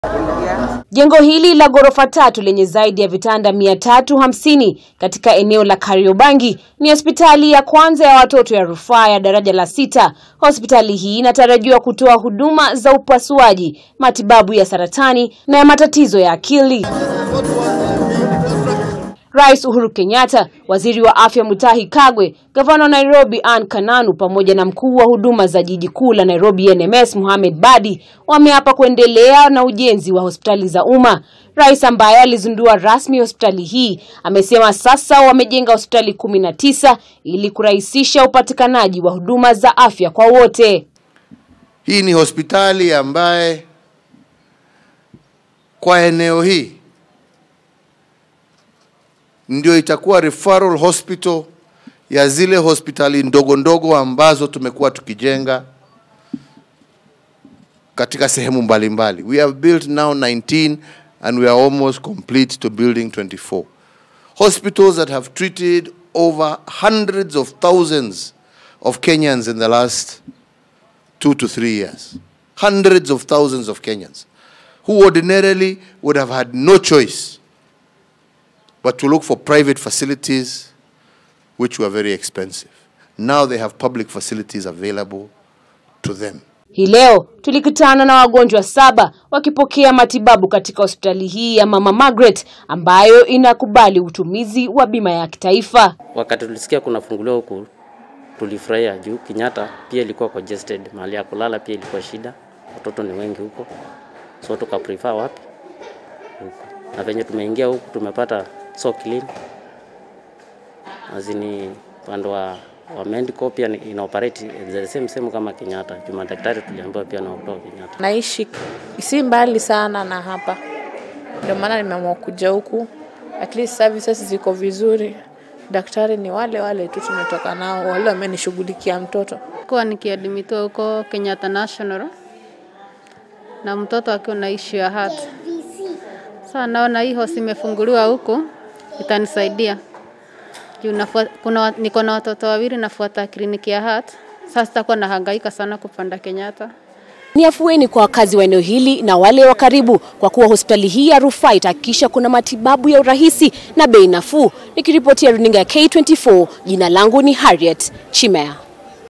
Jengo hili la ghorofa tatu lenye zaidi ya vitanda mia tatu hamsini katika eneo la Kariobangi ni hospitali ya kwanza ya watoto ya rufaa ya daraja la sita. Hospitali hii inatarajiwa kutoa huduma za upasuaji, matibabu ya saratani na ya matatizo ya akili. Rais Uhuru Kenyatta, waziri wa afya Mutahi Kagwe, gavana wa Nairobi Anne Kananu pamoja na mkuu wa huduma za jiji kuu la Nairobi NMS Mohamed Badi wameapa kuendelea na ujenzi wa hospitali za umma. Rais ambaye alizindua rasmi hospitali hii amesema sasa wamejenga hospitali kumi na tisa ili kurahisisha upatikanaji wa huduma za afya kwa wote. Hii ni hospitali ambaye kwa eneo hii ndio itakuwa referral hospital ya zile hospitali ndogo ndogo ambazo tumekuwa tukijenga katika sehemu mbalimbali. We have built now 19 and we are almost complete to building 24. Hospitals that have treated over hundreds of thousands of Kenyans in the last two to three years. Hundreds of thousands of Kenyans who ordinarily would have had no choice but to look for private facilities which were very expensive. Now they have public facilities available to them. Hii leo tulikutana na wagonjwa saba wakipokea matibabu katika hospitali hii ya Mama Margaret ambayo inakubali utumizi wa bima ya kitaifa. Wakati tulisikia kunafunguliwa huku tulifurahia juu Kenyatta pia ilikuwa congested, mahali ya kulala pia ilikuwa shida, watoto ni wengi huko, so tuka prefer wapi huku, na venye tumeingia huku tumepata so clean, azini upande wa wa medical pia ni- ina operate the same same kama Kenyatta. Juu madaktari tuliambiwa pia na kutoka Kenyatta. Naishi si mbali sana na hapa, ndio maana nimeamua kuja huku. At least services ziko vizuri, daktari ni wale wale tu tumetoka nao, wale wamenishughulikia mtoto. kuwa nikiadimitiwa huko Kenyatta National na mtoto akiwa na issue ya heart. Sasa naona hii hosi imefunguliwa huku itanisaidia juu nafua- kuna wa- niko na watoto wawili nafuata kliniki ya heart. Sasa sitakuwa nahangaika sana kupanda Kenyatta. Ni afueni kwa wakazi wa eneo hili na wale wa karibu, kwa kuwa hospitali hii ya rufaa itahakikisha kuna matibabu ya urahisi na bei nafuu. Nikiripotia runinga ya K24, jina langu ni Harriet Chimea.